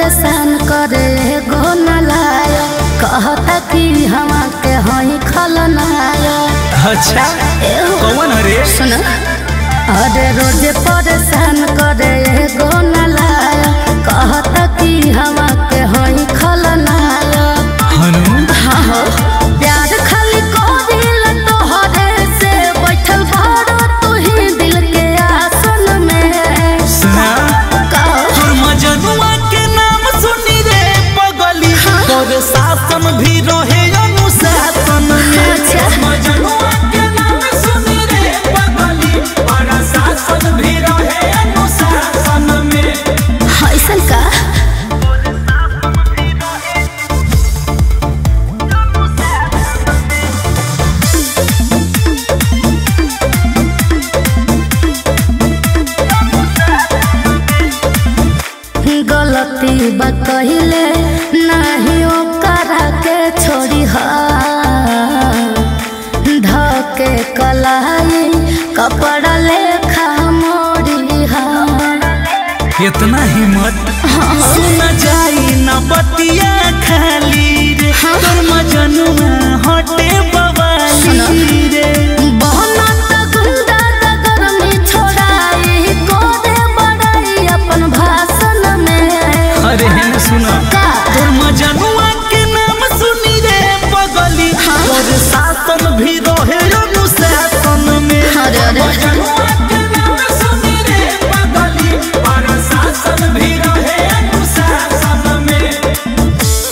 परेशान करे एगो नलायो कहता कि हम के हई खलनायो अच्छा एहो कौन हरे सुन अरे रोज परेशान करे एगो नलायो कहता कि हम के हई खलनायो हनु हाँ हो प्यार खाली करिल तोहरे से बैठल बारो तू ही दिल के आसन में सुना कहो तोर मजनुआ के नाम सुनी रे पगली तोर शासन भी रहे अनुशासन में अच्छा। मजनुआ के नाम सुनी रे पगली तोर शासन भी रहे अनुशासन में ऐसन का गलती बा कहिले नहीं ओकरा के छोड़ी हा धके कलाई कपड़ा लेखा मोड़ी हा इतना हिम्मत सुन जाई न बतिया खाली रे तोर मजनुआ हटे बवाली रे बहनत गुंडा नगर में छोड़ाई कोरे बड़ाई अपन भाषण में अरे हेन सुना का तोर मजनुआ के नाम सुनी रे पगली तोर शासन भी रहे अनुशासन में अरे, अरे। मजनुआ के नाम सुनी रे पगली तोर शासन भी रहे अनुशासन में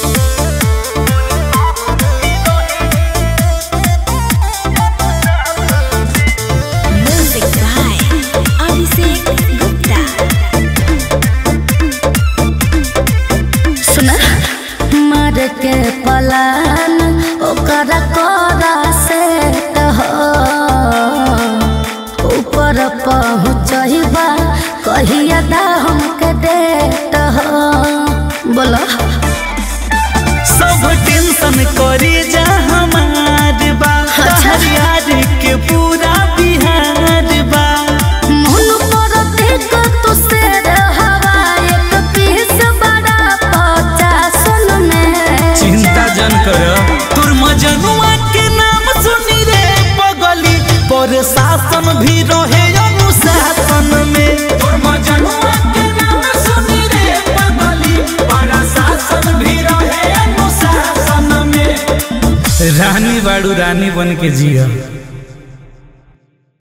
Music by Abhishek Gupta. सुना मार के पलान ओकर कोरा से हो ऊपर पहुँचबा कहिया दा हमके डेट हो बोलो सब टेंशन करे जा हमार बा अच्छा। यार के पूरा बिहार बा मन पर देख तू से हवा एक पीस बड़ा पचासन में चिंता जन कर तोर मजनुआ के नाम सुनी रे पगली पर शासन भी रहे अनुशासन में तोर मजनुआ के नाम सुनी रे पगली पर शासन भी रहे अनुशासन में रानी बाड़ू रानी बन के जिया